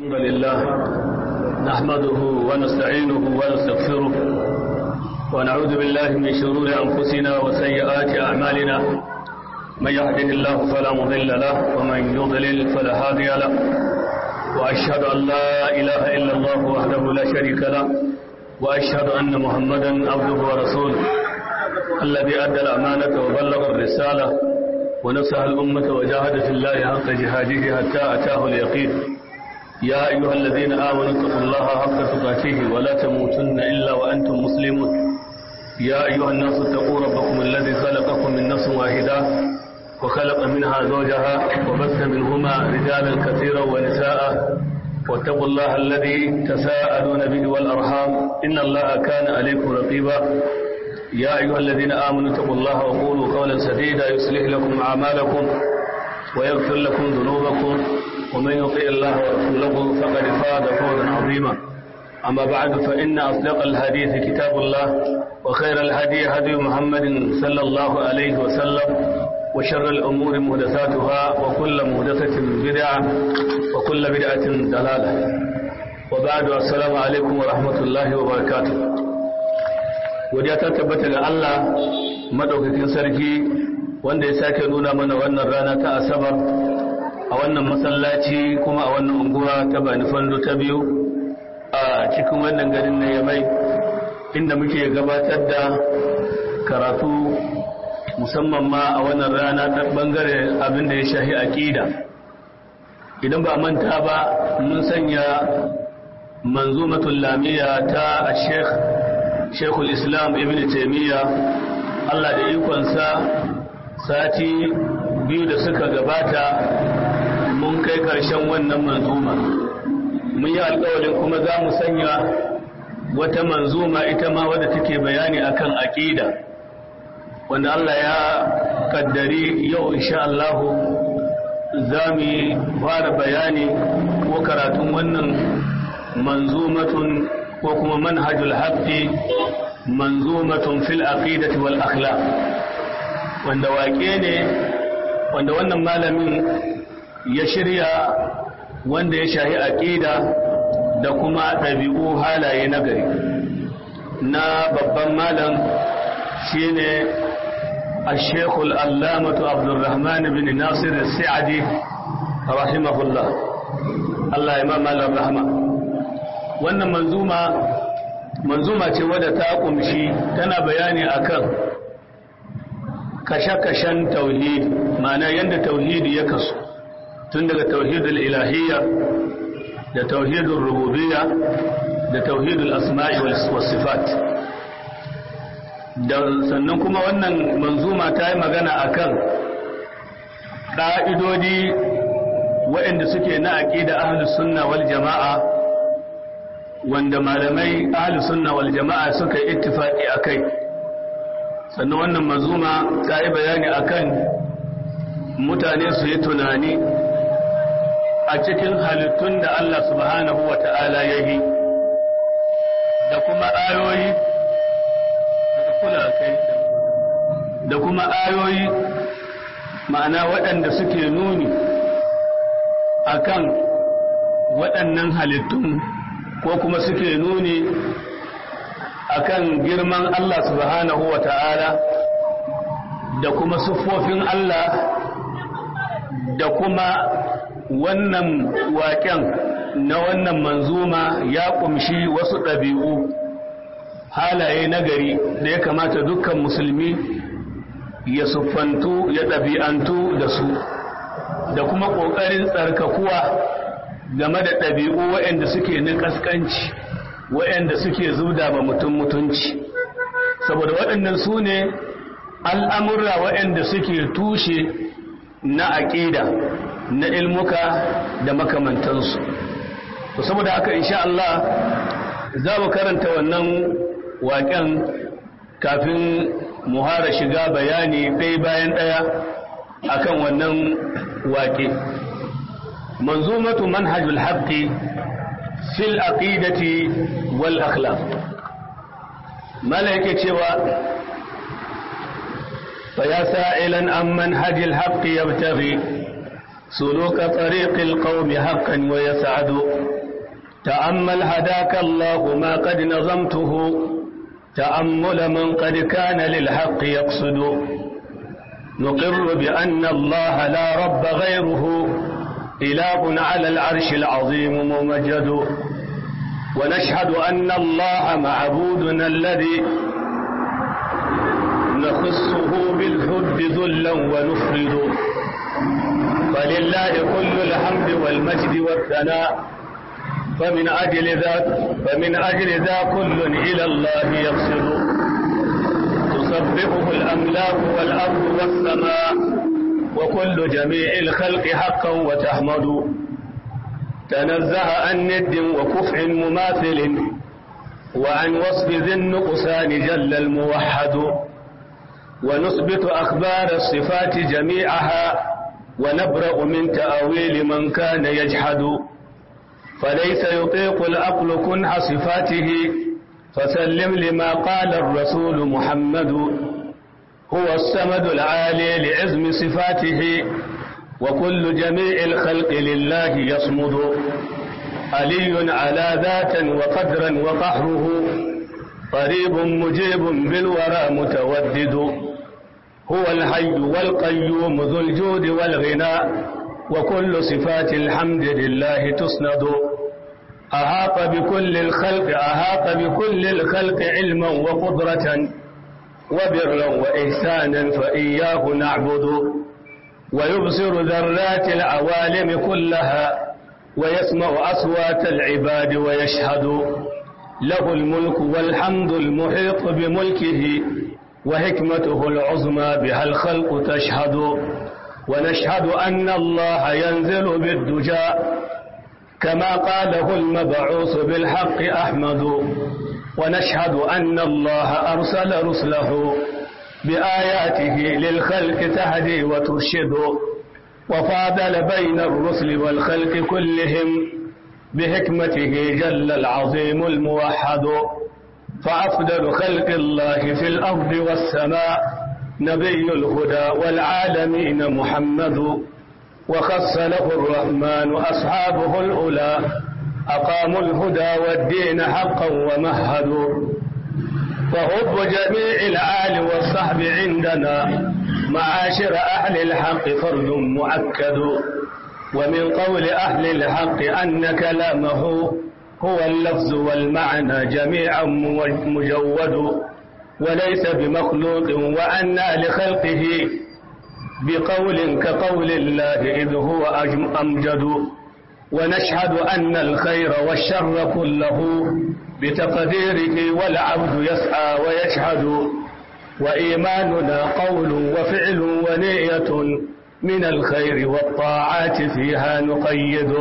الحمد لله نحمده ونستعينه ونستغفره ونعوذ بالله من شرور أنفسنا وسيئات أعمالنا من يهده الله فلا مضل له ومن يضلل فلا هادي له وأشهد أن لا إله إلا الله وحده لا شريك له وأشهد أن محمدا عبده ورسوله الذي أدى الأمانة وبلغ الرسالة ونصح الأمة وجاهد في الله حق جهاده حتى أتاه اليقين يا أيها الذين آمنوا اتقوا الله حق تقاته ولا تموتن إلا وأنتم مسلمون يا أيها الناس اتقوا ربكم الذي خلقكم من نفس واحدة وخلق منها زوجها وبث منهما رجالا كثيرا ونساء واتقوا الله الذي تساءلون به والأرحام إن الله كان عليكم رقيبا يا أيها الذين آمنوا اتقوا الله وقولوا قولا سديدا يصلح لكم أعمالكم ويغفر لكم ذنوبكم ومن يطيع الله ورسوله فقد فاز فوزا عظيما أما بعد فإن أصدق الحديث كتاب الله وخير الهدي هدي محمد صلى الله عليه وسلم وشر الأمور محدثاتها وكل محدثة بدعة وكل بدعة دلالة وبعد السلام عليكم ورحمة الله وبركاته godiya ta tabbata ga Allah madaukakin sarki wanda ya sake nuna mana wannan rana ta asabar a wannan masallaci kuma a wannan unguwa ta bani fando ta biyu a cikin wannan garin na yamai inda muke gabatar da karatu musamman ma a wannan rana ta bangare abin da ya shahi aqida idan ba manta ba mun sanya manzumatul lamiya ta sheikh shekul islam ibn taimiyya allah da ikonsa sati biyu da suka gabata mun kai karshen wannan manzuma mun yi alkawalin kuma za mu sanya wata manzuma ita ma wadda take bayani akan aƙida wanda allah ya kaddari yau insha allahu za mu fara bayani ko karatun wannan manzumatun ko kuma manhajul haqqi manzumatun fil aqidati wal akhlaq wanda waƙe ne wanda wannan malamin ya shirya wanda ya shahi aqida da kuma ɗabi'u halaye na gari na babban malam shine الشيخ الألامة عبد الرحمن بن ناصر السعدي رحمه الله الله إمام الرحمة wannan manzuma manzuma ce wadda ta kumshi tana bayani akan kashe-kashen tauhidi ma'ana yadda tauhidi ya kasu tun daga tauhidul ilahiyya da tauhidul rububiyya da tauhidul asma'i was sifat da sannan kuma wannan manzuma ta yi magana akan ƙa'idodi waɗanda suke na aƙida ahlus sunna wal jama'a wanda malamai ahli sunna wal jama'a suka yi ittifaqi akai sannan wannan mazuma ta yi bayani akan mutane su yi tunani a cikin halittun da Allah subhanahu wa ta'ala ya yi da kuma ayoyi da kuma ayoyi ma'ana waɗanda suke nuni akan waɗannan halittun ko kuma suke nuni akan girman Allah subhanahu wa ta'ala da kuma siffofin Allah da kuma wannan waƙen na wannan manzuma ya ƙumshi wasu ɗabi'u halaye na gari da ya kamata dukkan musulmi ya siffantu ya ɗabi'antu da su da kuma ƙoƙarin tsarkakuwa game da ɗabi'u waɗanda suke na ƙasƙanci waɗanda suke zubda ba mutum mutunci saboda waɗannan su ne al'amurra waɗanda suke tushe na aƙida na ilmuka da makamantansu to saboda haka insha Allah za mu karanta wannan waƙen kafin muhara shiga bayani ɗaya bayan ɗaya akan wannan waƙe منظومة منهج الحق في العقيدة والأخلاق ملائكة شوى فيا سائلا عن منهج الحق يبتغي سلوك طريق القوم حقا ويسعد تأمل هداك الله ما قد نظمته تأمل من قد كان للحق يقصد نقر بأن الله لا رب غيره إله على العرش العظيم ممجد ونشهد أن الله معبودنا الذي نخصه بالحب ذلا ونفرد فلله كل الحمد والمجد والثناء فمن أجل ذا فمن أجل ذا كل إلى الله يقصد تسبحه الأملاك والأرض والسماء وكل جميع الخلق حقا وتحمد تنزه عن ند وكفع مماثل وعن وصف ذي النقصان جل الموحد ونثبت أخبار الصفات جميعها ونبرأ من تأويل من كان يجحد فليس يطيق العقل كنح صفاته فسلم لما قال الرسول محمد هو السمد العالي لعزم صفاته وكل جميع الخلق لله يصمد علي على ذاتا وقدرا وقهره قريب مجيب بالورى متودد هو الحي والقيوم ذو الجود والغناء وكل صفات الحمد لله تسند أهاط بكل الخلق أهاط بكل الخلق علما وقدرة وبرا وإحسانا فإياه نعبد ويبصر ذرات العوالم كلها ويسمع أصوات العباد ويشهد له الملك والحمد المحيط بملكه وحكمته العظمى بها الخلق تشهد ونشهد أن الله ينزل بالدجى كما قاله المبعوث بالحق أحمد ونشهد أن الله أرسل رسله بآياته للخلق تهدي وترشد وفاضل بين الرسل والخلق كلهم بحكمته جل العظيم الموحد فأفضل خلق الله في الأرض والسماء نبي الهدى والعالمين محمد وخص له الرحمن أصحابه الأولى أقاموا الهدى والدين حقا ومهدوا فحب جميع الآل والصحب عندنا معاشر أهل الحق فرد مؤكد ومن قول أهل الحق أن كلامه هو اللفظ والمعنى جميعا مجود وليس بمخلوق وأنى لخلقه بقول كقول الله إذ هو أمجد ونشهد أن الخير والشر كله بتقديره والعبد يسعى ويشهد وإيماننا قول وفعل ونية من الخير والطاعات فيها نقيد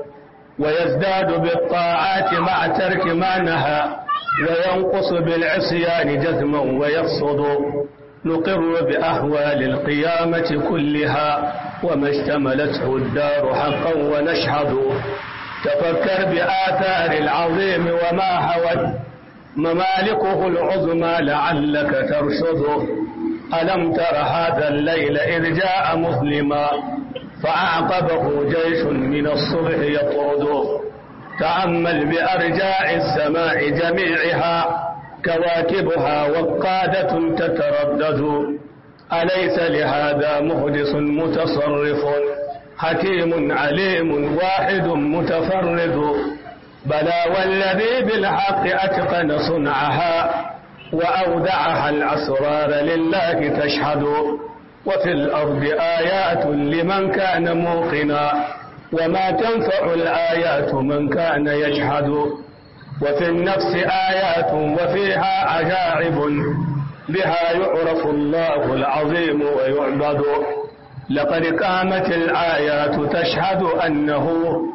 ويزداد بالطاعات مع ترك ما نهى وينقص بالعصيان جزما ويفصد نقر بأهوال القيامة كلها وما اشتملته الدار حقا ونشهد تفكر بآثار العظيم وما هوت ممالكه العظمى لعلك ترشد ألم تر هذا الليل إذ جاء مظلما فأعقبه جيش من الصبح يطرد تأمل بأرجاء السماء جميعها كواكبها وقادة تتردد أليس لهذا مهدس متصرف حكيم عليم واحد متفرد بلى والذي بالحق أتقن صنعها وأودعها الأسرار لله تشهد وفي الأرض آيات لمن كان موقنا وما تنفع الآيات من كان يجحد وفي النفس آيات وفيها عجائب بها يعرف الله العظيم ويعبد لقد قامت الآيات تشهد أنه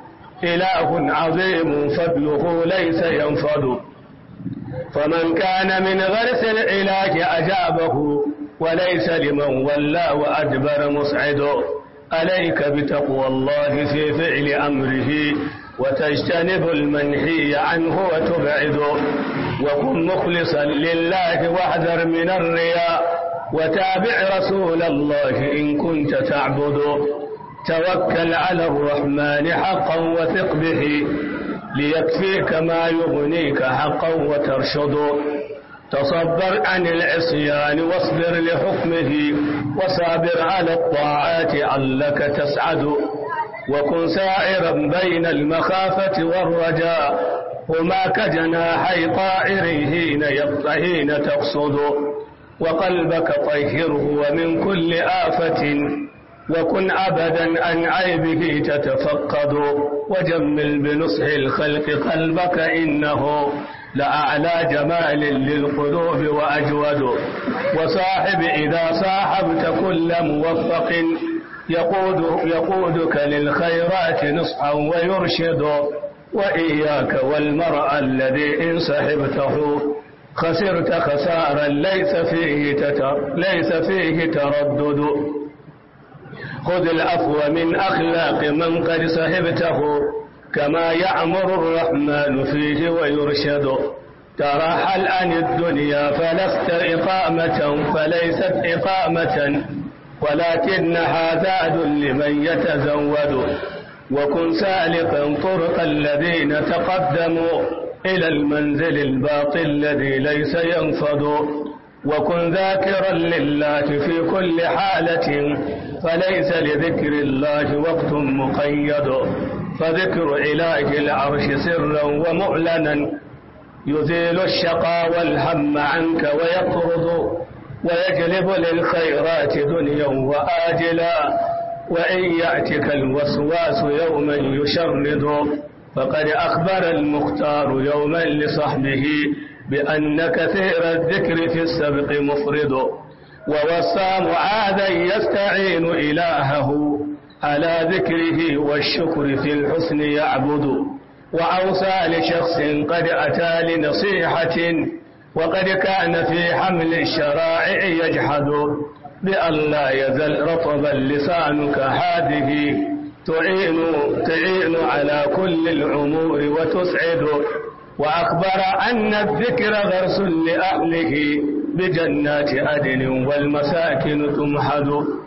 إله عظيم فضله ليس ينفد فمن كان من غرس العلاج أجابه وليس لمن ولى وأدبر مسعد عليك بتقوى الله في فعل أمره وتجتنب المنهي عنه وتبعد وكن مخلصا لله واحذر من الرياء وتابع رسول الله إن كنت تعبد توكل على الرحمن حقا وثق به ليكفيك ما يغنيك حقا وترشد تصبر عن العصيان واصبر لحكمه وصابر على الطاعات علك تسعد وكن سائرا بين المخافة والرجاء هما كجناحي طائر حين حين تقصد وقلبك طهره ومن كل آفة وكن أبدا عن عيبه تتفقد وجمل بنصح الخلق قلبك إنه لأعلى جمال للقلوب وأجود وصاحب إذا صاحبت كل موفق يقود يقودك للخيرات نصحا ويرشد وإياك والمرء الذي إن صحبته خسرت خسارا ليس فيه تتر ليس فيه تردد خذ العفو من أخلاق من قد صحبته كما يعمر الرحمن فيه ويرشد ترحل عن الدنيا فلست إقامة فليست إقامة ولكنها زاد لمن يتزود وكن سالقا طرق الذين تقدموا إلى المنزل الباقي الذي ليس ينفض وكن ذاكرا لله في كل حالة فليس لذكر الله وقت مقيد فذكر إله العرش سرا ومعلنا يزيل الشقى والهم عنك ويطرد ويجلب للخيرات دنيا وآجلا وإن يأتك الوسواس يوما يشرد فقد أخبر المختار يوما لصحبه بأن كثير الذكر في السبق مفرد ووصى معاذا يستعين إلهه على ذكره والشكر في الحسن يعبد وأوصى لشخص قد أتى لنصيحة وقد كان في حمل الشرائع يجحد بأن لا يزل رطبا لسانك هذه تعين تعين على كل الأمور وتسعد وأخبر أن الذكر غرس لأهله بجنات عدن والمساكن تمحد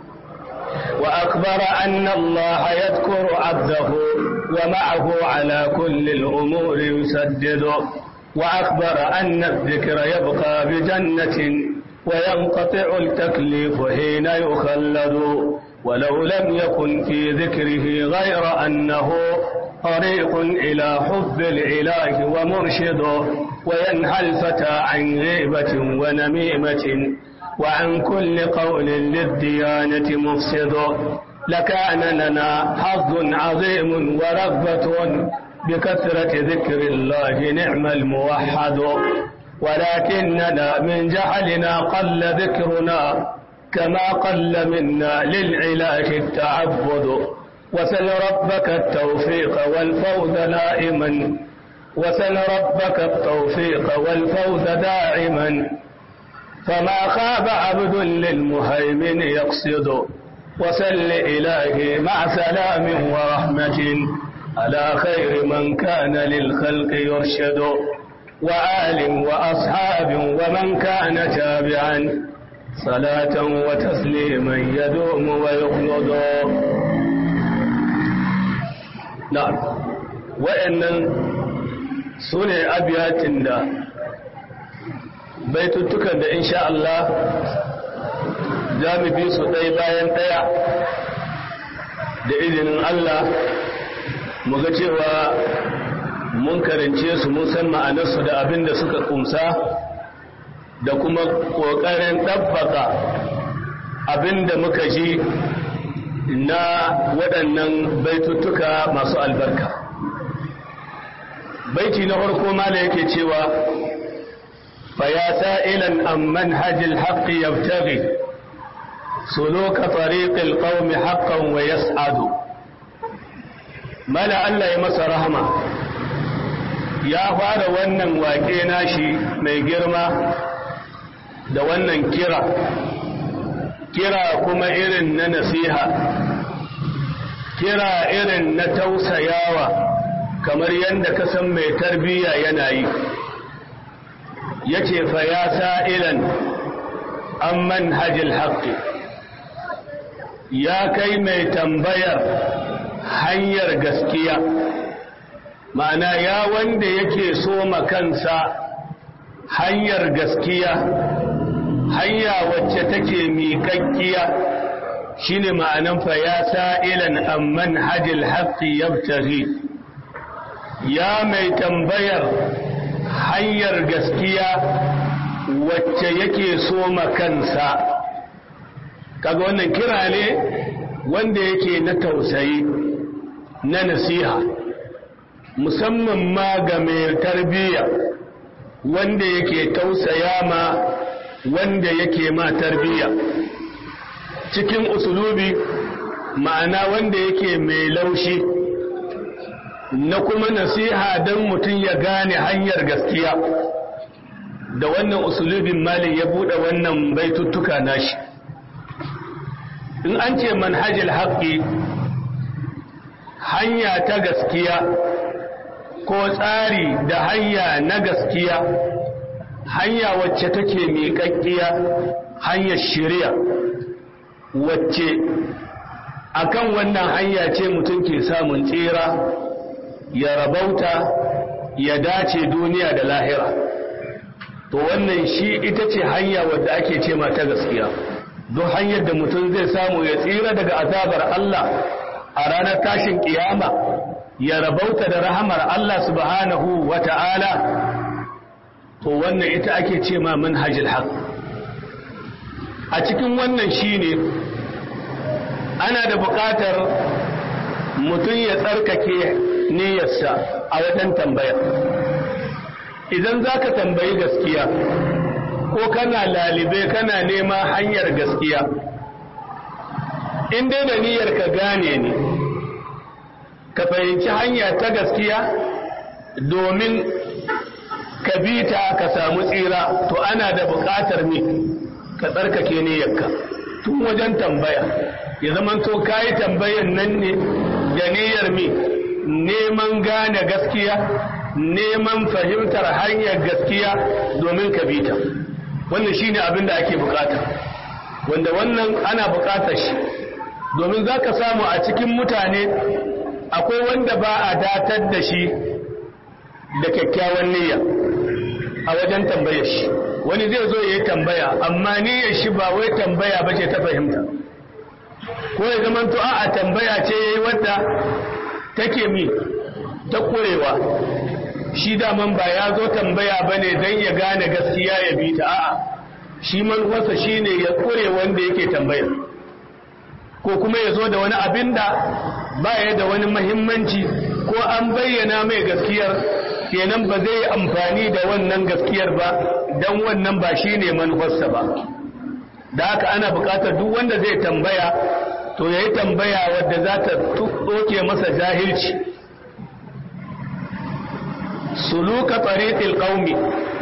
وأخبر أن الله يذكر عبده ومعه على كل الأمور يسدد وأخبر أن الذكر يبقى بجنة وينقطع التكليف حين يخلد ولو لم يكن في ذكره غير أنه طريق إلى حب الإله ومرشد وينهى الفتى عن غيبة ونميمة وعن كل قول للديانة مفسد لكان لنا حظ عظيم ورغبة بكثرة ذكر الله نعم الموحد ولكننا من جهلنا قل ذكرنا كما قل منا للعلاج التعبد وسل ربك التوفيق والفوز دائما وسل ربك التوفيق والفوز دائما فما خاب عبد للمهيمن يقصد وسل إلهي مع سلام ورحمة على خير من كان للخلق يرشد وآل وأصحاب ومن كان تابعا صلاة وتسليما يدوم ويخلد نعم وإن سنة أبيات دا baituttukan da insha Allah za mu bi su ɗaya bayan ɗaya da izinin Allah mu ga cewa mun karance su mun san ma'anarsu da abin da suka kumsa da kuma ƙoƙarin ɗabbaka abin da muka ji na waɗannan baituttuka masu albarka baiti na farko mala yake cewa فيا سائلا عن منهج الحق يبتغي سلوك طريق القوم حقا ويسعد ملا الله يمس رحمه ya fara wannan wake nashi mai girma da wannan kira kira kuma irin na nasiha kira irin na tausayawa kamar yadda ka san mai tarbiyya yana yi ya ce fa ya sa'ilan an manhajil haƙƙi ya kai mai tambayar hanyar gaskiya ma'ana ya wanda yake so kansa hanyar gaskiya hanya wacce take miƙaƙƙiya shine ma'anan fa ya sa'ilan amman hajil haqqi yabtaghi ya mai tambayar hanyar gaskiya wacce yake so kansa kaga wannan kira ne wanda yake na tausayi na nasiha musamman ma ga mai tarbiyya wanda yake tausaya ma wanda yake ma tarbiyya cikin usulubi ma'ana wanda yake mai laushi na kuma nasiha don mutum ya gane hanyar gaskiya da wannan usulubin malin ya buɗe wannan baituttuka nashi in an ce manhajil haƙƙi hanya ta gaskiya ko tsari da hanya na gaskiya hanya wacce take miƙaƙƙiya hanyar shirya wacce akan wannan hanya ce mutum ke samun tsira ya rabauta ya dace duniya da lahira to wannan shi ita ce hanya wadda ake ce ta gaskiya don hanyar da mutum zai samu ya tsira daga azabar Allah a ranar tashin kiyama ya rabauta da rahamar Allah subhanahu wa ta'ala to wannan ita ake ce ma manhajil haq a cikin wannan shine ana da buƙatar mutum ya tsarkake niyyarsa a wajen tambaya idan za ka tambayi gaskiya ko kana lalibe kana nema hanyar gaskiya in dai da niyyar ka gane ne ka fahimci hanya ta gaskiya domin ka bi ta ka samu tsira to ana da buƙatar me ka tsarkake niyyarka tun wajen tambaya ya zama to kayi tambayan nan ne da niyyar me neman gane gaskiya neman fahimtar hanyar gaskiya domin ka bi ta wannan shine abin da ake bukata wanda wannan ana bukatar shi domin za ka samu a cikin mutane akwai wanda ba a datar da shi da kyakkyawan niyya a wajen tambayar shi wani zai zo ya yi tambaya amma niyyar shi ba wai tambaya ba ce ta fahimta ko ya zama to a tambaya ce ya yi wadda take mi ta kurewa shi daman ba ya zo tambaya ba ne don ya gane gaskiya ya bi ta a'a shi manufarsa shi ne ya kure wanda yake tambaya ko kuma ya zo da wani abin da ba ya da wani mahimmanci ko an bayyana mai gaskiyar kenan ba zai yi amfani da wannan gaskiyar ba don wannan ba shi ne manufarsa ba da haka ana buƙatar duk wanda zai tambaya to ya yi tambaya wadda za ta ɗoke masa jahilci suluka tariqil qaumi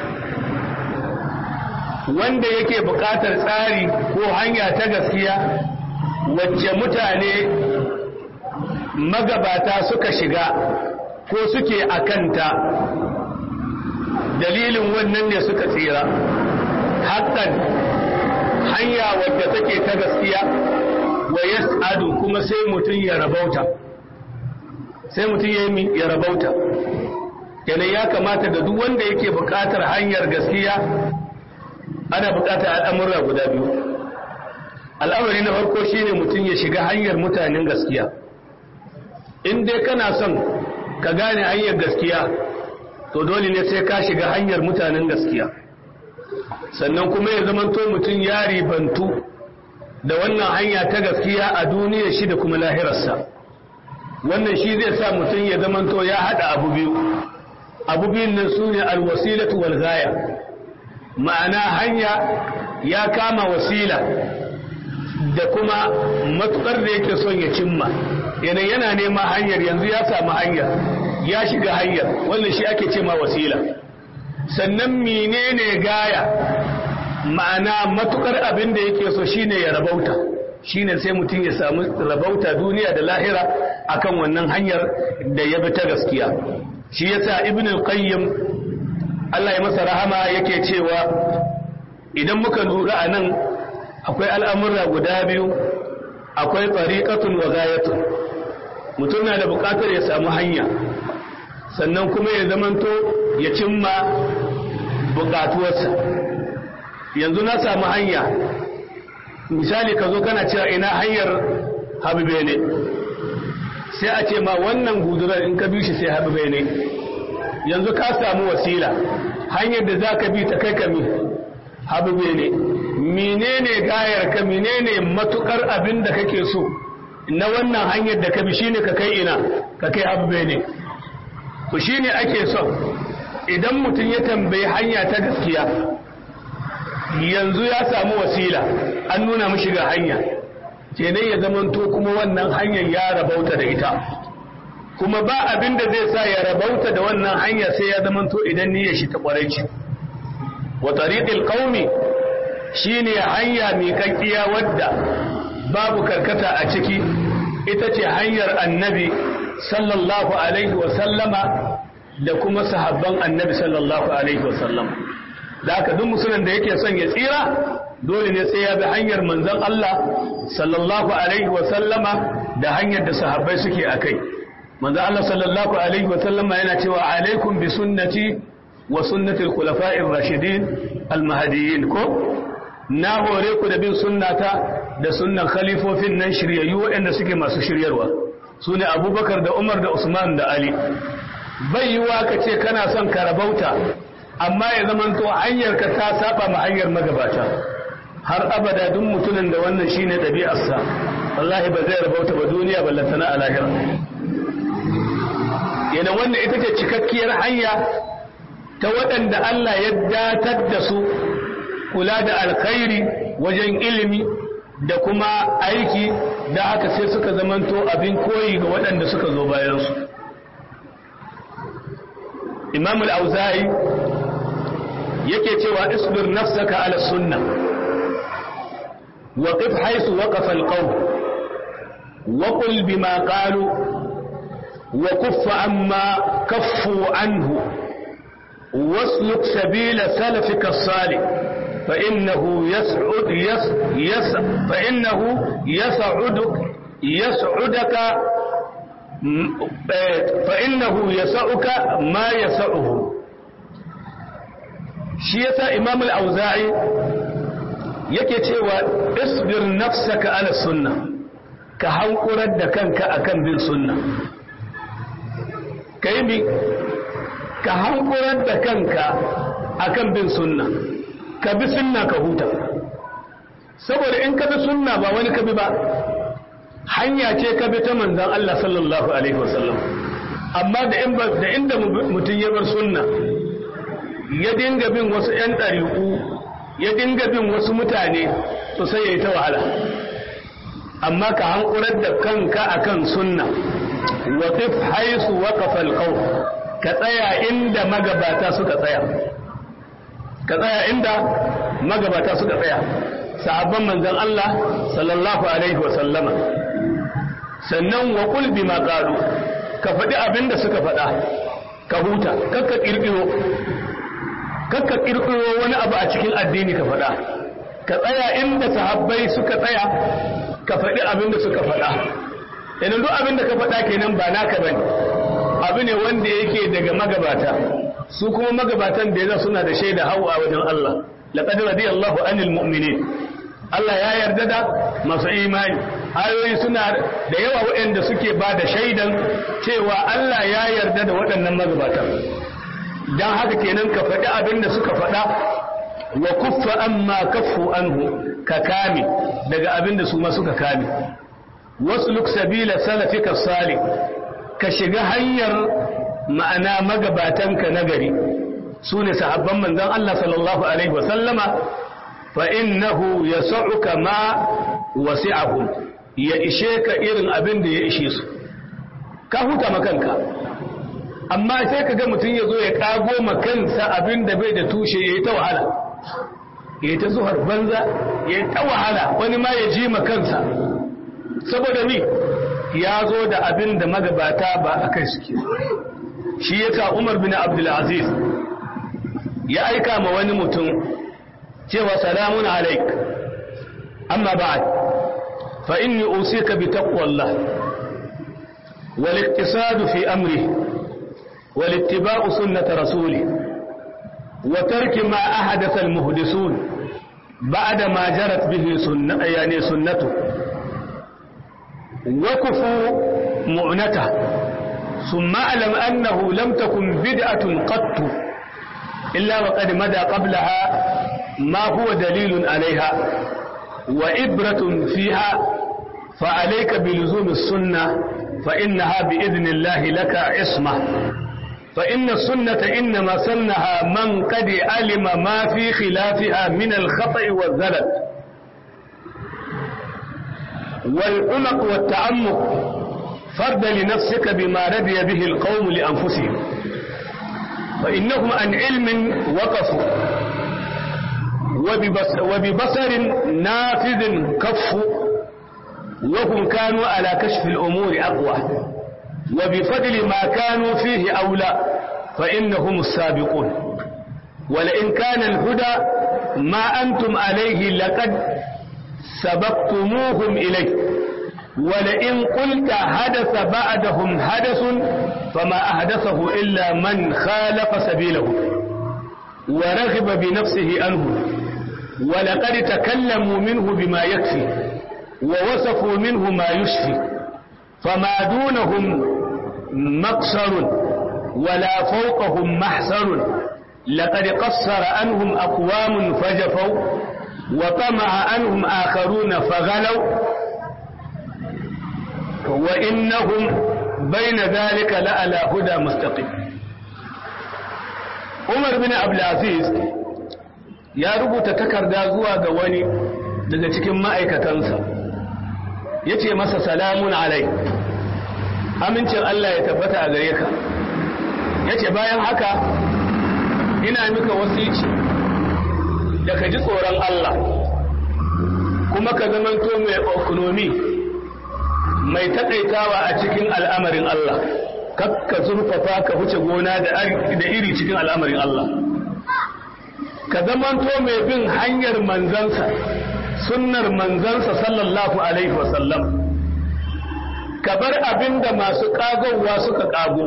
wanda yake buƙatar tsari ko hanya ta gaskiya wacce mutane magabata suka shiga ko suke akanta dalilin wannan ne suka tsira hakan hanya wadda take ta gaskiya wa yas'adu kuma sai mutum ya rabauta sai mutum ya rabauta kenan ya kamata da duk wanda yake buƙatar hanyar gaskiya ana buƙatar al'amura guda biyu al'amari na farko shine mutum ya shiga hanyar mutanen gaskiya in dai kana son ka gane hanyar gaskiya to dole ne sai ka shiga hanyar mutanen gaskiya sannan kuma ya zamanto mutum ya ribantu da wannan hanya ta gaskiya a duniyar shi da kuma lahirarsa wannan shi zai sa mutum ya zamanto ya haɗa abu biyu abu biyun nan su ne alwasilatu wal gaya ma'ana hanya ya kama wasila da kuma matukar da yake son ya cimma yana yana nema hanyar yanzu ya samu hanyar ya shiga hanyar wannan shi ake ce ma wasila sannan menene gaya ma'ana matukar abin da yake so shine ya rabauta shine sai mutum ya samu rabauta duniya da lahira akan wannan hanyar da ya bi ta gaskiya shi yasa ibn al-qayyim Allah ya masa rahama yake cewa idan muka lura a nan akwai al'amurra guda biyu akwai tariqatun wa gayatun mutum na da buƙatar ya samu hanya sannan kuma ya zamanto ya cimma buƙatuwarsa yanzu na samu hanya misali ka zo kana cewa ina hanyar habibe ne sai a ce ma wannan gudurar in ka bi shi sai habibe ne yanzu ka samu wasila hanyar da za ka bi ta kai kami habibe ne menene gayar ka menene matukar abin da kake so na wannan hanyar da ka bi shine ka kai ina ka kai habibe ne ku shine ake son idan mutum ya tambayi hanya ta gaskiya yanzu ya samu wasila an nuna mishi ga hanya kenan ya zamanto kuma wannan hanyar ya rabauta da ita kuma ba abin da zai sa ya rabauta da wannan hanya sai ya zamanto idan niyyar shi ta kwarai ce wa tariqil qaumi shine hanya mai kakkiya wadda babu karkata a ciki ita ce hanyar annabi sallallahu alaihi wa sallama da kuma sahabban annabi sallallahu alaihi wa sallama da haka duk musulun da yake son ya tsira dole ne sai ya bi hanyar manzon Allah sallallahu alaihi wa sallama da hanyar da sahabbai suke akai manzon Allah sallallahu alaihi wa sallama yana cewa alaikum bi sunnati wa sunnati al-khulafa'ir rashidin al-mahdiyyin ko na hore ku da bin sunnata da sunnan khalifofin nan shiryayyu waɗanda suke masu shiryarwa su ne abubakar da umar da usman da ali bai yiwa ka ce kana son ka rabauta amma ya zamanto hanyarka ta saba ma hanyar magabata har abada duk mutumin da wannan shine ɗabi'arsa wallahi ba zai rabauta ba duniya ballantana a lahira yana wannan ita ce cikakkiyar hanya ta waɗanda Allah ya datar da su kula da alkhairi wajen ilimi da kuma aiki da haka sai suka zamanto abin koyi ga waɗanda suka zo bayansu imam al-auza'i yake cewa isbir nafsaka ala sunna wa qif haythu waqafa al-qawm wa qul bima qalu wa kuffa amma kaffu anhu واسلك سبيل سلفك الصالح فإنه يسعد يس يس فإنه يسعدك يسعدك فإنه يسعك ما يسعه shi yasa imam al-auza'i yake cewa isbir nafsaka ala sunna ka hankurar da kanka akan bin sunna kai mi ka hankurar da kanka akan bin sunna ka bi sunna ka huta saboda in ka bi sunna ba wani ka bi ba hanya ce ka bi ta manzon Allah sallallahu alaihi wasallam amma da in da inda mutum ya bar sunna ya dinga bin wasu ‘yan ɗariƙu ya dinga bin wasu mutane to sai ya yi ta wahala amma ka hankurar da kanka akan sunna wa qif haisu waqafa alqaw ka tsaya inda magabata suka tsaya ka tsaya inda magabata suka tsaya sahabban manzon Allah sallallahu alaihi wa sallama sannan wa qul bima qalu ka faɗi abinda suka faɗa ka huta kakka kirkiro kakka kirkiro wani abu a cikin addini ka faɗa ka tsaya inda sahabbai suka tsaya ka faɗi abin da suka faɗa idan duk abin da ka faɗa kenan ba naka bane abu ne wanda yake daga magabata su kuma magabatan da yaza suna da shaida hawa wajen Allah laqad radiyallahu anil mu'minin Allah ya yarda da masu imani ayoyi suna da yawa waɗanda suke ba da shaidan cewa Allah ya yarda da waɗannan magabatan don haka kenan ka faɗi abin da suka faɗa wa kuffa amma kaffu anhu ka kame daga abin da su ma suka kame wasu luk sabila salafika salih ka shiga hanyar ma'ana magabatanka na gari su ne sahabban manzon Allah sallallahu alaihi wasallama fa innahu yas'uka ma wasi'ahum ya ishe ka irin abin da ya ishe su ka huta makanka amma sai ka ga mutum ya zo ya kago kansa abin da bai da tushe ya yi ta wahala ya yi ta zuhar banza ya yi ta wahala wani ma ya ji kansa saboda ni ya zo da abin da magabata ba a kai suke shi ya sa umar bin abdulaziz ya aika ma wani mutum cewa salamun alaik amma ba'ad فإني أوصيك بتقوى الله والاقتصاد في أمره والاتباع سنة رسوله وترك ما أحدث المهدسون بعد ما جرت به سنة يعني سنته وكفوا معنته ثم اعلم أنه لم تكن بدعة قط إلا وقد مدى قبلها ما هو دليل عليها وإبرة فيها فعليك بلزوم السنة فإنها بإذن الله لك عصمة فإن السنة إنما سنها من قد علم ما في خلافها من الخطأ والزلل والعمق والتعمق فرد لنفسك بما رضي به القوم لأنفسهم فإنهم عن علم وقفوا وببصر نافذ كفوا وهم كانوا على كشف الأمور أقوى وبفضل ما كانوا فيه أولى فإنهم السابقون ولئن كان الهدى ما أنتم عليه لقد سبقتموهم إليه ولئن قلت حدث بعدهم حدث فما أحدثه إلا من خالف سبيله ورغب بنفسه عنه ولقد تكلموا منه بما يكفي ووصفوا منه ما يشفي فما دونهم مقصر ولا فوقهم محسر لقد قصر عنهم أقوام فجفوا وطمع عنهم آخرون فغلوا وإنهم بين ذلك لعلى هدى مستقيم عمر بن عبد العزيز ya rubuta takarda zuwa ga wani daga cikin ma'aikatansa ya ce masa salamun alai amincin Allah ya tabbata a gare ka ya ce bayan haka ina mika wasici da ka ji tsoron Allah kuma ka zamanto mai ekonomi mai taƙaitawa a cikin al'amarin Allah kakka zurfafa ka huce gona da iri cikin al'amarin Allah ka zamanto mai bin hanyar manzansa sunnar manzansa sallallahu alaihi wasallam ka bar abin da masu ƙagowa suka ƙago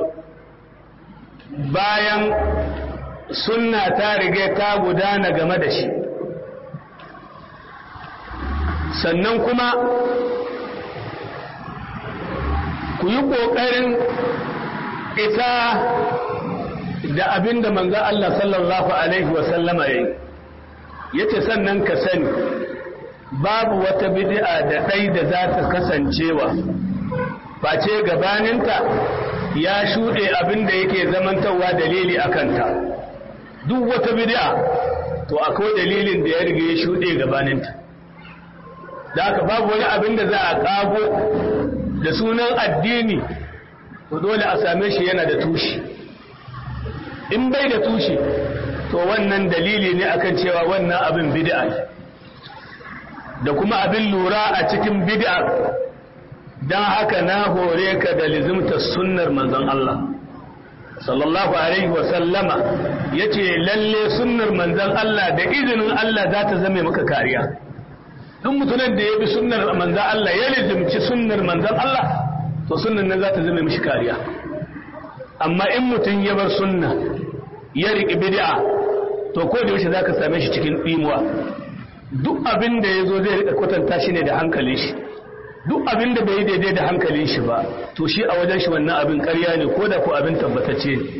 bayan sunna ta riga ta gudana game da shi sannan kuma ku yi ƙoƙarin ita da abin da manzan Allah sallallahu Alaihi wasallama ya yi ya ce sannan ka sani babu wata bid'a da ɗai da za ta kasancewa face gabaninta ya shuɗe abin da yake zamantarwa dalili a kanta duk wata bid'a to akwai dalilin da ya riga ya shuɗe gabaninta da haka babu wani abin da za a ƙago da sunan addini to dole a same shi yana da tushe in bai da tushe to wannan dalili ne akan cewa wannan abin bid'a ne da kuma abin lura a cikin bid'a don haka na hore ka da lizimta sunnar manzon Allah sallallahu alaihi wa sallama yace lalle sunnar manzon Allah da izinin Allah za ta zame maka kariya duk mutumin da ya bi sunnar manzon Allah ya lizimci sunnar manzon Allah to sunnan nan za ta zame mishi kariya amma in mutum ya bar sunna ya riƙi bid'a to ko da yaushe zaka same shi cikin dimuwa duk abin da yazo zai rika kwatanta shi ne da hankalin shi duk abin da bai daidai da hankalin shi ba to shi a wajen shi wannan abin ƙarya ne ko da ko abin tabbatacce ne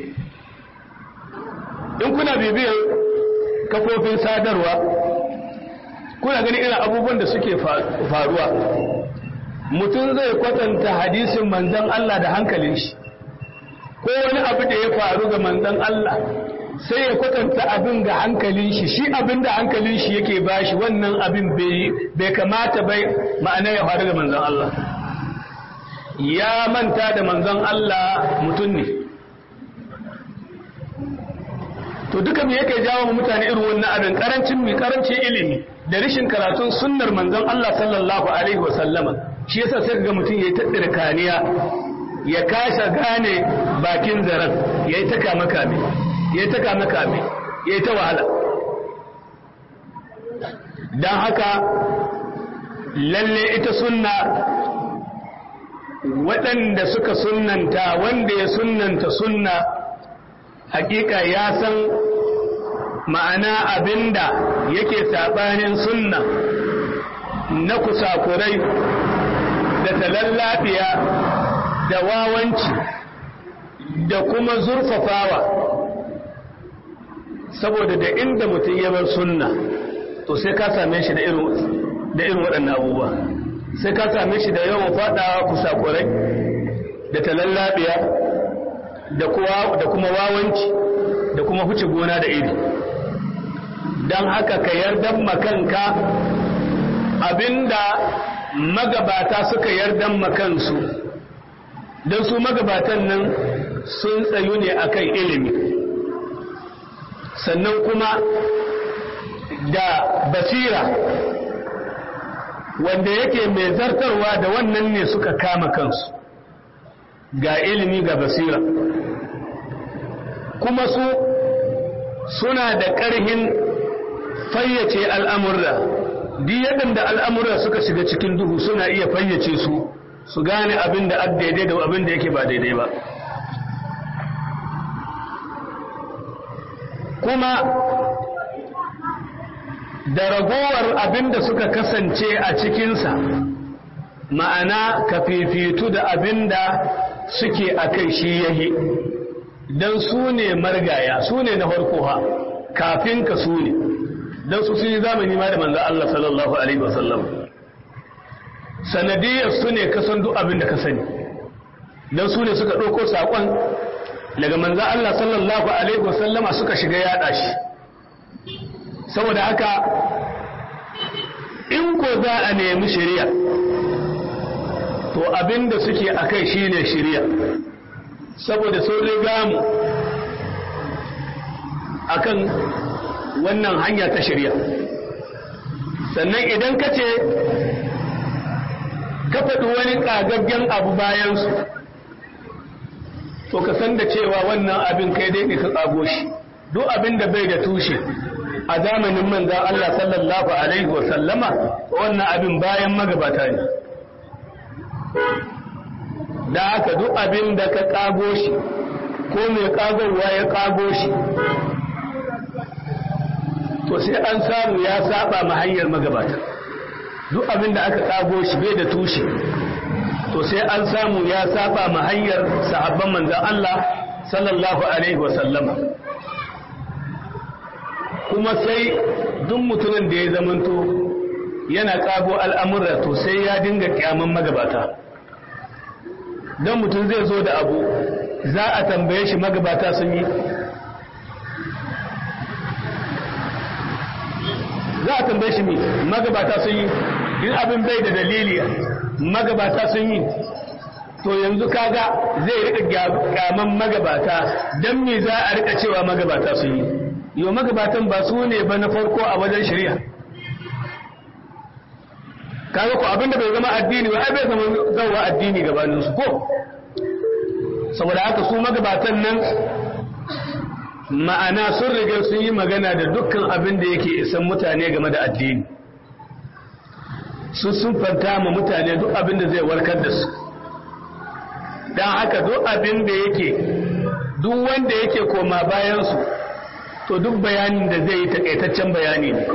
in kuna bibiyar kafofin sadarwa kuna gani irin abubuwan da suke faruwa mutum zai kwatanta hadisin manzon Allah da hankalin shi ko wani abu da ya faru ga manzon Allah sai ya kwatanta abin ga hankalin shi shi abin da hankalin shi yake bashi wannan abin bai kamata bai ma'ana ya faru ga manzon Allah ya manta da manzon Allah mutum ne to duka me yake jawo mutane irin wannan abin karancin mi karancin ilimi da rashin karatun sunnar manzon Allah sallallahu alaihi wa sallama shi yasa sai ga mutum yayi tattira kaniya ya kasa gane bakin zarar yayi ta kama kame yayi ta kama kame yayi ta wahala dan haka lalle ita sunna waɗanda suka sunnanta wanda ya sunnanta sunna hakika ya san ma'ana abinda yake saɓanin sunna na kusakurai da talallafiya da wawanci da kuma zurfafawa saboda da inda mutum ya bar sunna to sai ka same shi da irin waɗannan abubuwa sai ka same shi da yawan faɗawa kusakurai da talallafiya da kuma wawanci da kuma huce gona da iri don haka ka yardan makanka abinda magabata suka yardan makansu don su magabatan nan sun tsayu ne akan ilimi sannan kuma da basira wanda yake mai zartarwa da wannan ne suka kama kansu ga ilimi ga basira kuma su suna da ƙarhin fayyace al'amurra duk da al'amurra suka shiga cikin duhu suna iya fayyace su su gane abin da daidai da abin da yake ba daidai ba kuma da ragowar abin da suka kasance a cikinsa ma'ana ka fifitu da abin da suke a kai shi yahi don su ne margaya su ne na farko ha kafin ka su ne don su sun yi zamani ma da manzan Allah sallallahu Alaihi wasallam sanadiyar su ne kasan duk abin da ka sani don su ne suka ɗauko saƙon daga manzan Allah sallallahu Alaihi wasallama suka shiga yaɗa shi saboda haka in ko za a nemi shari'a to abin da suke a kai shi ne shari'a saboda sun riga mu akan wannan hanya ta shari'a sannan idan ka ce ka faɗi wani ƙagaggen abu bayansu to ka san da cewa wannan abin kai dai ne ka ƙago shi duk abin da bai da tushe a zamanin manzan Allah sallallahu Alaihi wasallama wannan abin bayan magabata ne da haka duk abin da ka ƙago shi ko mai ƙagowa ya ƙago shi to sai an samu ya saba ma hanyar magabata duk abin da aka ƙago shi bai da tushe to sai an samu ya saba ma hanyar sahabban manzan Allah sallallahu alaihi wasallama kuma sai duk mutumin da ya zamanto yana ƙago al'amurra to sai ya dinga kyaman magabata don mutum zai zo da abu za a tambaye shi magabata sun yi za a tambaye shi mi magabata sun yi in abin bai da dalili magabata sun yi to yanzu kaga zai rika kyaman magabata don me za a rika cewa magabata sun yi yau magabatan ba su ne ba na farko a wajen shari'a kaga ko abinda bai zama addini ba ai bai zama zawa addini gabanin su ko saboda haka su magabatan nan ma'ana sun riga sun yi magana da dukkan abin da yake isan mutane game da addini sun sun fanta ma mutane duk abin da zai warkar da su don haka duk abin da yake duk wanda yake koma bayansu to duk bayanin da zai yi takaitaccen bayani ne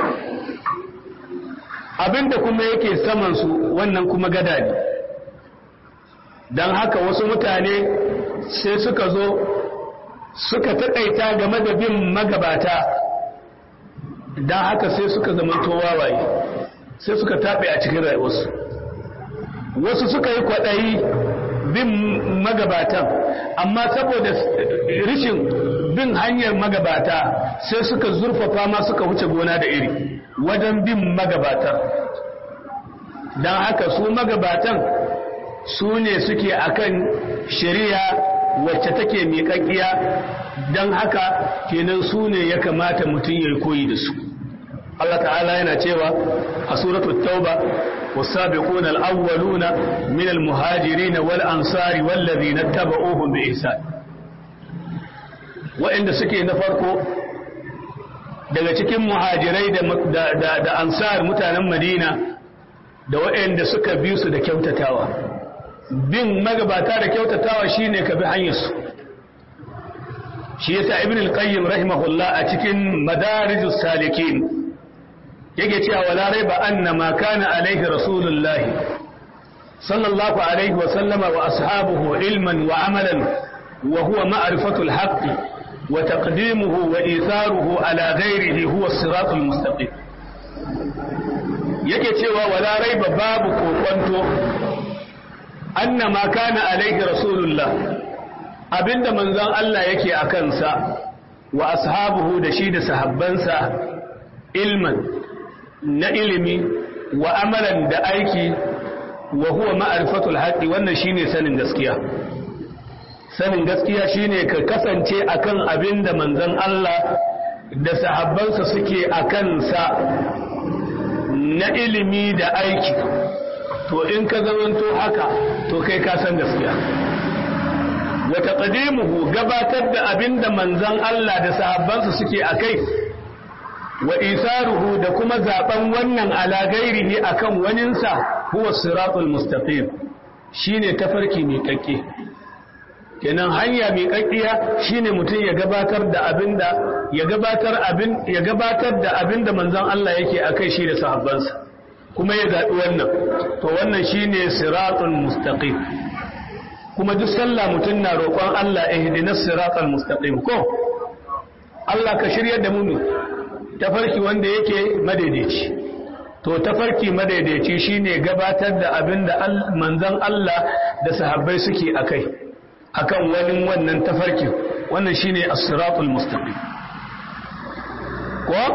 abinda kuma yake samansu wannan kuma gada ne don haka wasu mutane sai suka zo suka takaita game da bin magabata don haka sai suka zamanto wawaye sai suka taɓe a cikin rayuwarsu wasu suka yi kwaɗayi bin magabatan amma saboda rishin bin hanyar magabata sai suka zurfafa ma suka wuce gona da iri wajen bin magabatan don haka su magabatan su ne suke akan shari'a wacce take miƙaƙiya don haka kenan su ne ya kamata mutum ya koyi da su Allah ta'ala yana cewa a suratul tauba والسابقون الأولون من المهاجرين والأنصار والذين اتبعوهم بإحسان waɗanda suke na farko daga cikin muhajirai da ansar mutanen madina da waɗanda suka bi su da kyautatawa bin magabata da kyautatawa shine ka bi hanyarsu shi yasa ibn al-qayyim rahimahullah a cikin madarijus salikin yake cewa wala raiba anna ma kana alaihi rasulullahi sallallahu alaihi wa sallama wa ashabuhu ilman wa amalan wa huwa ma'rifatu al-haqq wa taqdimuhu wa itharuhu ala ghairihi huwa as-siratul mustaqim yake cewa wala raiba babu kokonto anna ma kana alaihi rasulullah abinda manzon Allah yake a kansa wa ashabuhu da shi da sahabbansa ilman na ilimi wa amalan da aiki wa huwa ma'rifatul haqqi wannan shine sanin gaskiya sanin gaskiya shine ka kasance akan abinda manzon Allah da sahabbansa suke akan sa na ilimi da aiki to in ka zamanto haka to kai ka san gaskiya wa taqdimuhu gabatar da abinda manzon Allah da sahabbansa suke akai wa isaruhu da kuma zaben wannan ala gairihi akan waninsa huwa siratul mustaqim shine tafarki mai kakke kenan hanya mai kakkiya shine mutum ya gabatar da abinda ya gabatar abin ya gabatar da abinda manzon Allah yake akai shi da sahabbansa kuma ya zaɓi wannan to wannan shine siratul mustaqim kuma duk sallah mutum na roƙon Allah ihdinas siratal mustaqim ko Allah ka shiryar da mu tafarki wanda yake madaidaici to tafarki madaidaici shine gabatar da abin da manzon Allah da sahabbai suke akai akan wani wannan tafarki wannan shine as-siratul mustaqim ko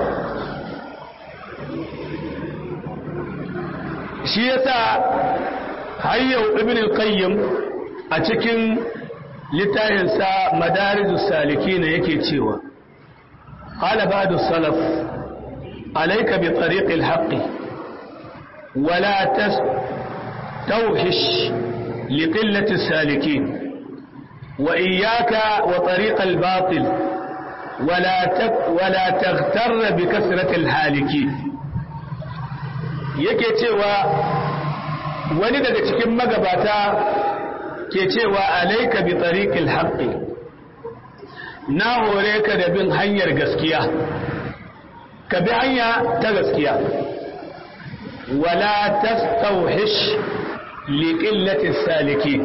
shi yasa hayyau ibn al-qayyim a cikin littafinsa madarijus salikin yake cewa qala ba'du salaf alayka bi tariq al-haqq wala tastawhish لقلة السالكين وإياك وطريق الباطل ولا ولا تغتر بكثرة الهالكين yake cewa wani daga cikin magabata ke cewa alaika bi tariqil haqqi na hore ka da bin hanyar gaskiya ka bi hanya ta gaskiya wala tastawhish li qillati salikin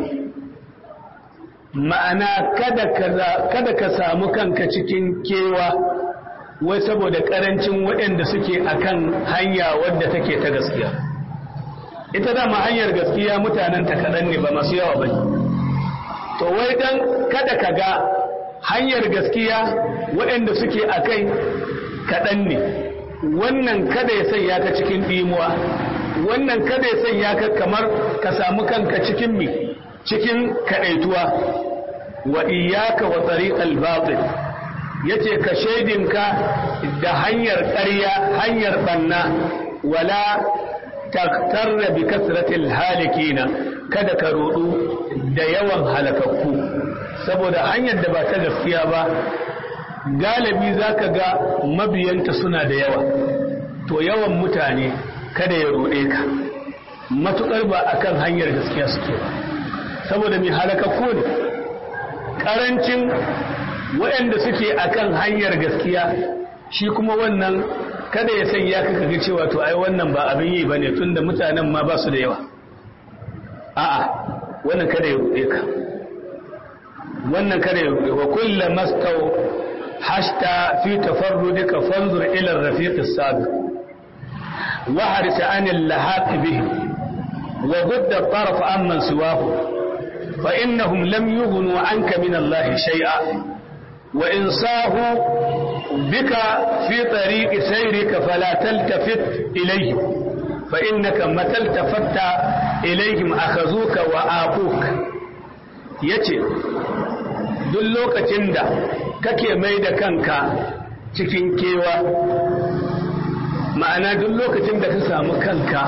ma'ana kada kada ka samu kanka cikin kewa wai saboda karancin waɗanda suke akan hanya wadda take ta gaskiya ita dama hanyar gaskiya mutanen ta kaɗan ne ba masu yawa ba to wai dan kada ka ga hanyar gaskiya waɗanda suke a kai kaɗan ne wannan kada ya sanya ka cikin ɗimuwa wannan kada ya sanya ka kamar ka samu kanka cikin mi cikin kaɗaituwa wa iyaka wa tariqal batil yace ka shaidinka da hanyar ƙarya hanyar banna wala taktarra bi kasratil halikina kada ka rudu da yawan halakakku saboda hanyar da ba ta gaskiya ba galibi zaka ga mabiyanta suna da yawa to yawan mutane kada ya rude ka matukar ba akan hanyar gaskiya suke ba saboda mai halakakku ne karancin waɗanda suke akan hanyar gaskiya shi kuma wannan kada ya sanya ka kaga cewa to ai wannan ba abin yi bane tunda mutanen ma ba su da yawa a'a wannan kada ya rude ka wannan kada ya rude wa kullu mastaw hashta fi tafarrudika fanzur ila ar-rafiq as-sabiq wa haris an al-lahaq bihi wa gudda at-taraf amman siwahu fa innahum lam yughnu anka min Allah shay'a wa in sahu بك في طريق سيرك فلا تلتفت إليه فإنك متى التفت إليهم أخذوك وآقوك yace duk lokacin da kake mai da kanka cikin kewa ma'ana duk lokacin da ka samu kanka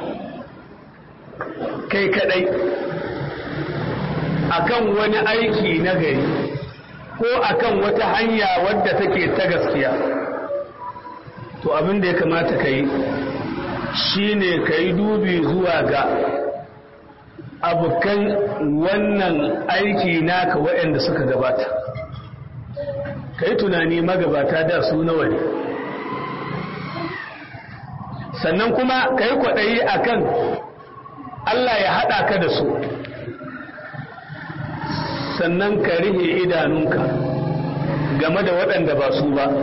kai kadai akan wani aiki na gari ko akan wata hanya wadda take ta gaskiya to abin da ya kamata ka yi shine ka yi dubi zuwa ga abokan wannan aiki naka waɗanda suka gabata ka yi tunani magabata da su nawa ne sannan kuma ka yi kwaɗayi a kan Allah ya haɗa ka da su sannan ka rihe idanunka game da waɗanda ba su ba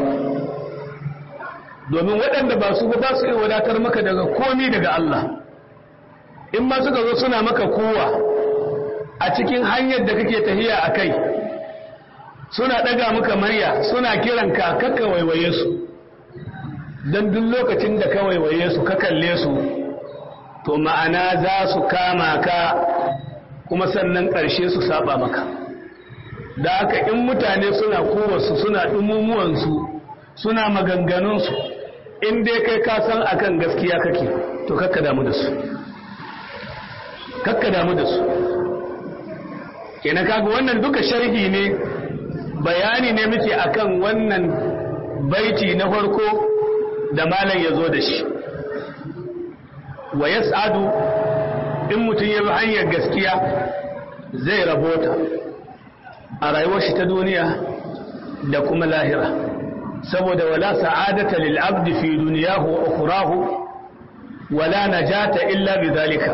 domin waɗanda ba su ba su iya wadatar maka daga komi daga Allah in ma suka zo suna maka kowa a cikin hanyar da kake tahiya a kai suna ɗaga maka marya suna kiranka kakka waiwaye su don duk lokacin da ka waiwaye su ka kalle su to ma'ana za su kama ka kuma sannan ƙarshe su saba maka da haka in mutane suna kowarsu suna ɗumumuwansu suna maganganunsu in dai kai ka san akan gaskiya kake to kakka damu da su kakka damu da su kenan kaga wannan duka sharhi ne bayani ne muke akan wannan baiti na farko da malam ya zo da shi wa yas'adu in mutum ya bi hanyar gaskiya zai rabota a rayuwar shi ta duniya da kuma lahira saboda wala sa'adata lil abdi fi dunyahu wa ukhrahu wala najata illa bidhalika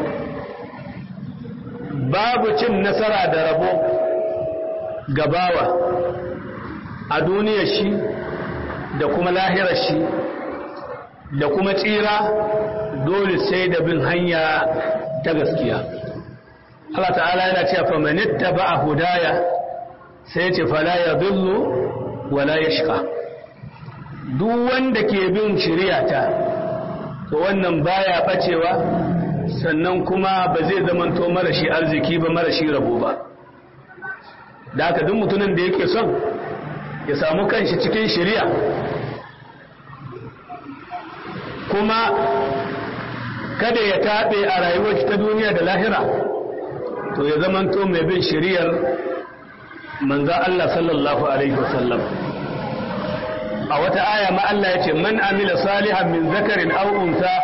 babu cin nasara da rabo gabawa a duniyar shi da kuma lahirar shi da kuma tsira dole sai da bin hanya ta gaskiya Allah ta'ala yana cewa fa man ittaba'a hudaya sai ce fala yadhillu wala yashqa duk wanda ke bin shari'ata to wannan baya bacewa sannan kuma ba zai zamanto marashi arziki ba marashi rabo ba da haka duk mutumin da yake son ya samu kanshi cikin shari'a kuma kada ya taɓe a rayuwar ta duniya da lahira to ya zamanto mai bin shari'ar manzan Allah sallallahu alaihi wasallam a wata aya ma Allah ya ce man amila salihan min zakarin aw unsa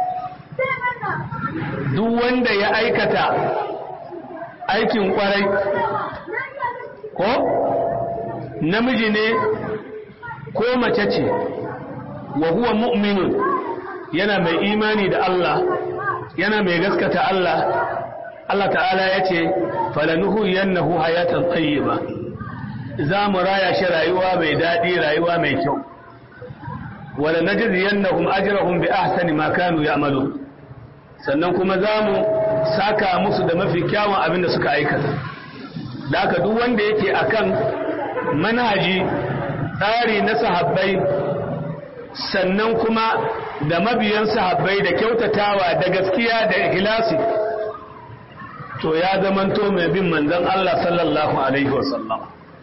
duk wanda ya aikata aikin kwarai ko namiji ne ko mace ce wa huwa mu'minun yana mai imani da Allah yana mai gaskata Allah Allah ta'ala ya ce falanuhu yannahu hayatan tayyiba za mu raya shi rayuwa mai daɗi rayuwa mai kyau wala najzi yannahum ajrahum bi ahsani ma kanu ya'malu sannan kuma za mu saka musu da mafi kyawun abin da suka aikata da haka duk wanda yake akan manhaji tsari na sahabbai sannan kuma da mabiyan sahabbai da kyautatawa da gaskiya da ikhlasi to ya zamanto mai bin manzon Allah sallallahu alaihi wasallam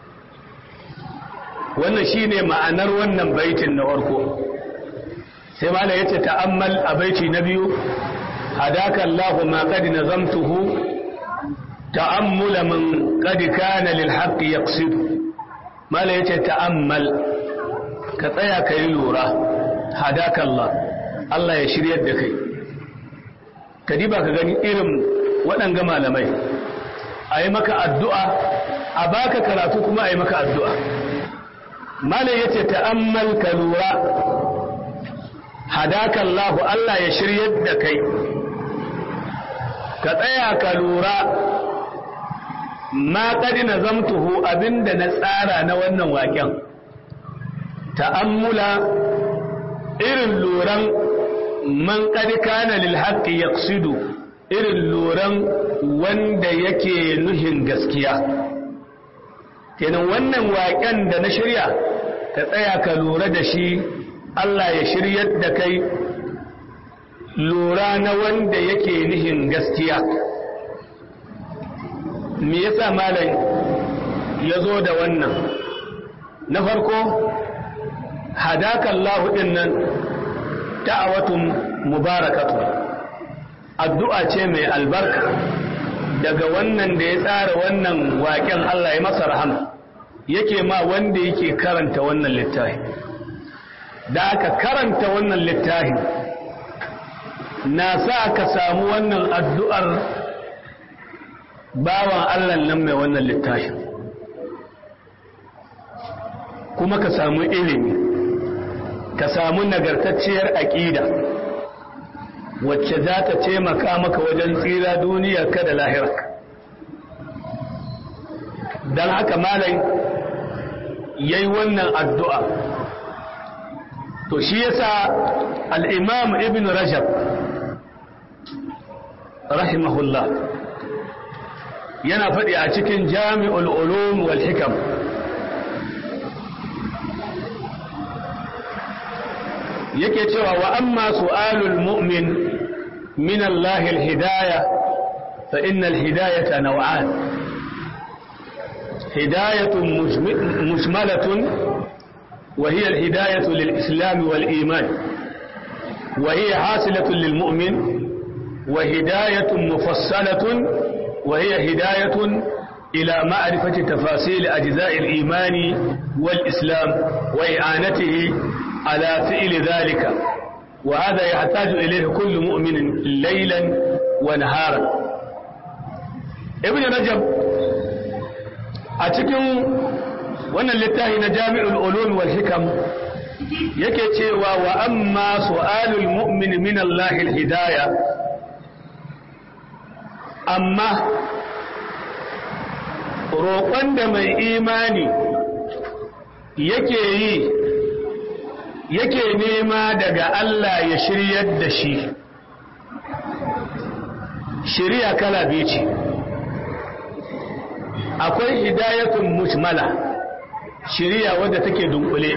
wannan shine ma'anar wannan baitin na farko sai malai yace ta'ammal a baiti na biyu hadaka Allah ma qad nazamtuhu ta'ammula man qad kana lil haqq yaqsid malai yace ta'ammal ka tsaya kai lura hadaka Allah Allah ya shiryar da kai ka diba ka gani irin waɗanga malamai a yi maka addu'a a baka karatu kuma a yi maka addu'a malai ya ce ta'ammal ka lura hadakallahu Allah ya shiryar da kai ka tsaya ka lura ma ƙadi na zamtuhu abinda na tsara na wannan waƙen ta'ammula irin luran man ƙadi kana lil haqqi yaqsidu irin luran wanda yake nuhin gaskiya kenan wannan waƙen da na shirya ka tsaya ka lura da shi Allah ya shiryar da kai lura na wanda yake nuhin gaskiya me yasa malam ya zo da wannan na farko hadaka Allah din nan da'awatun mubarakatu addu'a ce mai albarka daga wannan da ya tsara wannan waƙen Allah ya masa rahama yake ma wanda yake karanta wannan littafi da aka karanta wannan littafi na sa ka samu wannan addu'ar bawan Allah nan mai wannan littafin kuma ka samu ilimi ka samu nagartacciyar aƙida wacce za ta taimaka maka wajen tsira duniyar ka da lahirarka don haka malai ya yi wannan addu'a to shi yasa al'imam ibn rajab rahimahullah yana faɗi a cikin jami'ul ulum wal hikam yake cewa wa amma su'alul mu'min min Allah al-hidayah fa inna al-hidayata naw'an hidayatun mujmalatun wa hiya al-hidayatu lil-islam wal-iman wa hiya hasilatun lil-mu'min wa hidayatun mufassalatun wa hiya hidayatun إلى معرفة تفاصيل أجزاء الإيمان والإسلام وإعانته على فعل ذلك وهذا يحتاج إليه كل مؤمن ليلا ونهارا ابن رجب أتكن وانا للتاهي نجامع العلوم والحكم yake cewa wa amma su'alul mu'min min Allah al-hidayah amma roƙon da mai imani yake yi yake nema daga Allah ya shiryar da shi shirya kala biyu ce akwai hidayatun mujmala shirya wadda take dunkule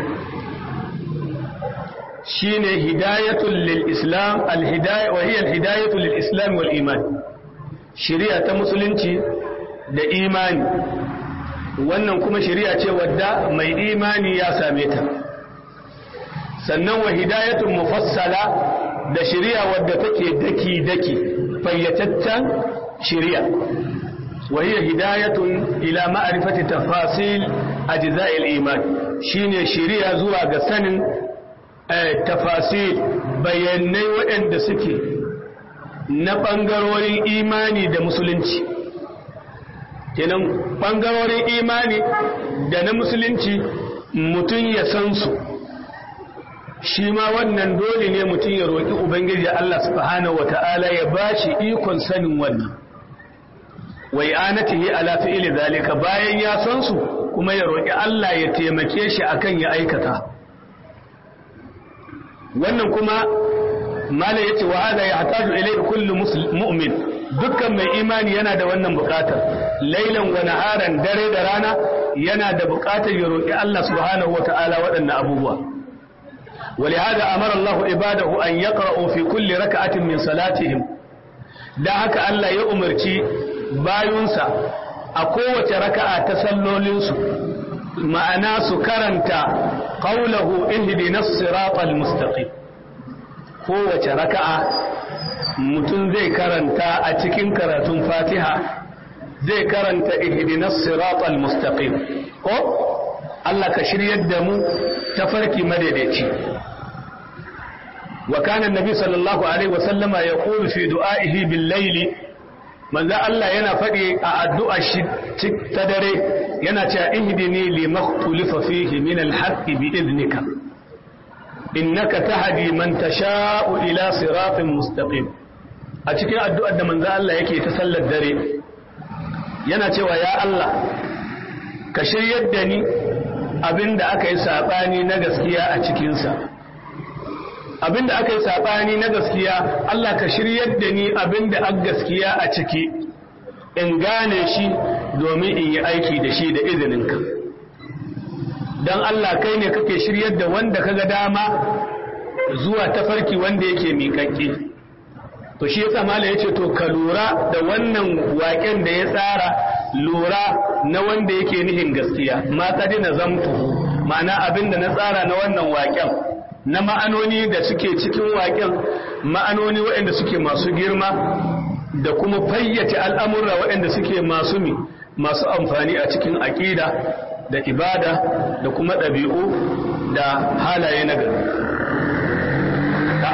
shine hidayatun lil islam al hidayah wa hiya al hidayatu lil islam wal iman shirya ta musulunci da imani wannan kuma shari'a ce wadda mai imani ya same ta sannan wa hidayatun mufassala da shari'a wadda take daki daki fayyataccen shari'a wa hiya hidayatun ila ma'rifati tafasil ajza'il iman shine shari'a zuwa ga sanin tafasil bayanai waɗanda suke na ɓangarorin imani da musulunci kenan ɓangarorin imani da na musulunci mutum ya san su shi ma wannan dole ne mutum ya roƙi ubangiji Allah subhanahu wata'ala ya ba shi ikon sanin wannan wai anatihi ala fi'ili zalika bayan ya san su kuma ya roƙi Allah ya taimake shi akan ya aikata wannan kuma mala yace wa hada yahtaju ilayhi kullu mu'min dukkan mai imani yana da wannan bukatar lailan wa naharan dare da rana yana da bukatar ya roki Allah subhanahu wataala waɗannan abubuwa ولهذا أمر الله عباده أن يقرأوا في كل ركعة من صلاتهم da haka Allah ya umarci bayunsa a kowace raka'a ta sallolinsu ma'ana su karanta qaulahu ihdinas siratal mustaqim kowace raka'a mutum zai karanta a cikin karatun fatiha zai karanta ihdinas siratal mustaqim ko Allah ka shiryar da mu tafarki madaidaici wa kana annabi sallallahu alaihi wa sallama yaqulu fi du'aihi bil layli manzo Allah yana faɗi a addu'a shi ta dare yana cewa ihdini limaktulifa fihi min al-haqqi bi idnika innaka tahdi man tasha'u ila siratin mustaqim a cikin addu'ar da manzo Allah yake ta sallar dare yana cewa ya Allah ka shiryar da ni abinda aka yi sabani na gaskiya a cikinsa abinda aka yi sabani na gaskiya Allah ka shiryar da ni abinda aka gaskiya a ciki in gane shi domin in yi aiki da shi da izininka don Allah kai ne kake shiryar da wanda kaga dama zuwa tafarki wanda yake miƙaƙƙe to shi yasa mala yace to ka lura da wannan waƙen da ya tsara lura na wanda yake nihin gaskiya ma kadina zamtu ma'ana abinda na tsara na wannan waƙen na ma'anoni da suke cikin waƙen ma'anoni waɗanda suke masu girma da kuma fayyace al'amurra waɗanda suke masu mi masu amfani a cikin aƙida da ibada da kuma ɗabi'u da halaye na gari da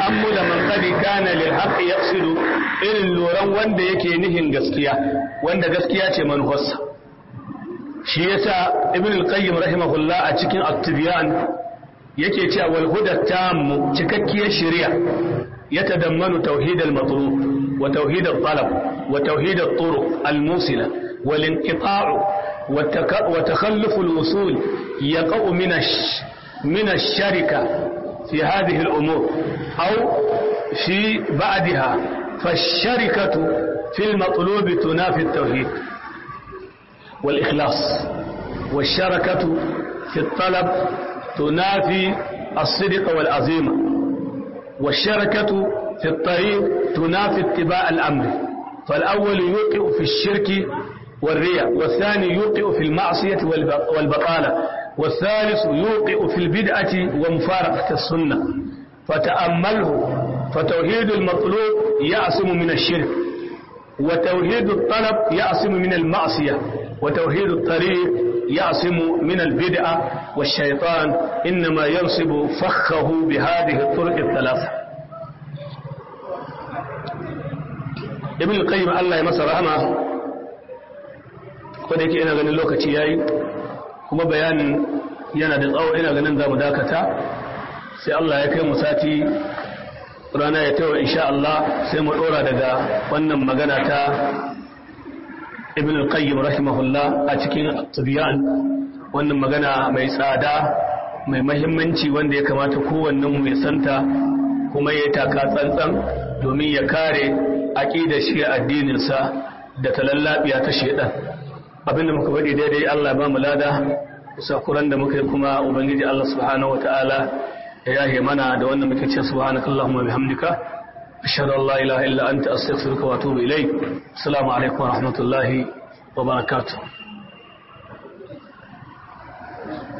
ta'ammula man qad kana lil haqq yaqsidu irin loran wanda yake nihin gaskiya wanda gaskiya ce manufarsa shi yasa ibn al-qayyim rahimahullah a cikin at-tibyan yake cewa wal huda tam cikakkiyar shari'a yatadammanu tauhid al-matlub wa tauhid al-talab wa tauhid al-turuq al-musila wal inqita' wa takhalluf al-wusul yaqa'u min min ash-sharika في هذه الأمور أو في بعدها فالشركة في المطلوب تنافي التوحيد والإخلاص والشركة في الطلب تنافي الصدق والعزيمة والشركة في الطريق تنافي اتباع الأمر فالأول يوقع في الشرك والرياء والثاني يوقع في المعصية والبطالة والثالث يوقع في البدعة ومفارقة السنة فتأمله فتوحيد المطلوب يعصم من الشرك وتوحيد الطلب يعصم من المعصية وتوحيد الطريق يعصم من البدعة والشيطان إنما ينصب فخه بهذه الطرق الثلاثة ابن القيم الله يمسر رحمه wadda yake ina ganin lokaci yayi kuma bayanin yana da tsawo ina ganin za mu dakata sai Allah ya kai mu sati rana ya tawo insha Allah sai mu dora daga wannan magana ta Ibn al-Qayyim rahimahullah a cikin Tibyan wannan magana mai tsada mai mahimmanci wanda ya kamata kowannen mu ya santa kuma ya taka tsantsan domin ya kare aqidar shi addinin sa da talallabiya ta shedan abinda muka faɗi daidai Allah ba mu lada sakuran da muka yi kuma ubangiji Allah subhanahu wataala ya yahe mana da wannan muke ce subhanakallahumma bihamdika ashhadu an la ilaha illa anta astaghfiruka wa atubu ilayk assalamu alaikum wa rahmatullahi wa barakatuh